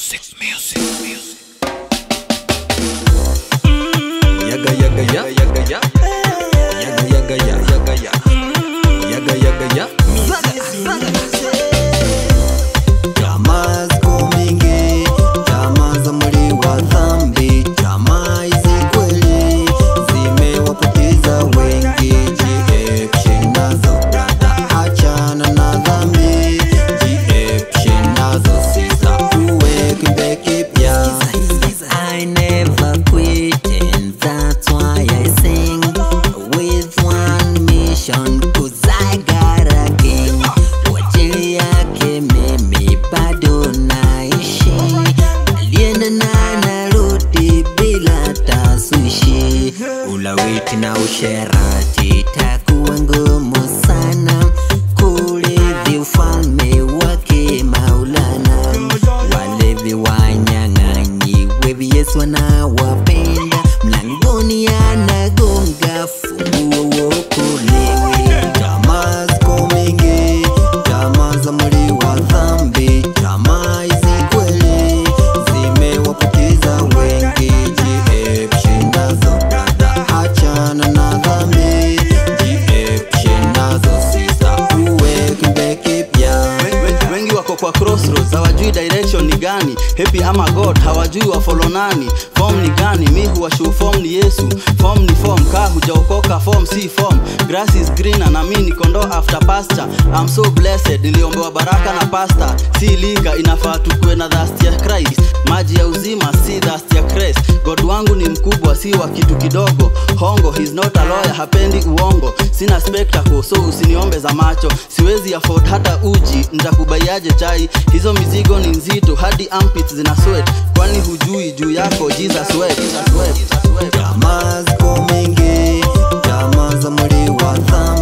Music, music, music. Yaga yaga ya yaga ya Yaga yaga ya yaga ya Yaga yaga ya Jamaa ziko mingi Jamaa za mwili wa dhambi Jamaa hizi kweli Zimewapoteza wengi Jiepshe nazo brada Achana na dhambi Jiepshe nazo sisa Uwe kimbe kipya I never quit, and that's why I sing with one mission. Cause I got a king. Kwa ajili yake mimi bado naishi, alienda na narudi bila taswishi. Ulawiti na usherati takuwa ngumu sana kurithi ufalme wake Maulana. Walevi wanyang'anyi, wevi Yesu anawapenda, mlangoni anagonga, funguo uokolewe. Jamaa ziko mingi, jamaa za mwili wa dhambi, jamaa hizi kweli zimewapoteza wengi. Jiepshe nazo brada, achana na dhambi, jiepshe nazo sisa, uwe kimbe kipya. We- we- wengi wako kwa crossroads hawajui direction ni gani happy ama god hawajui wafolo nani form ni gani mi huwashu form ni yesu form ni form kaa hujaokoka form si form grass is greener na mi ni kondoo after pasture I'm so blessed niliombewa baraka na pasta si liga inafaa tukue na thirst ya christ maji ya uzima si thirst ya christ god wangu ni mkubwa si wa kitu kidogo hongo he's not a lawyer hapendi uongo sina spectacle so usiniombe za macho siwezi afford hata uji ntakubaiaje chai hizo mizigo ni nzito hadi armpits zina sweat kwani hujui juu yako jesus wept. Jesus wept. Jesus wept. Jamaa ziko mingi, jamaa za mwili wa dhambi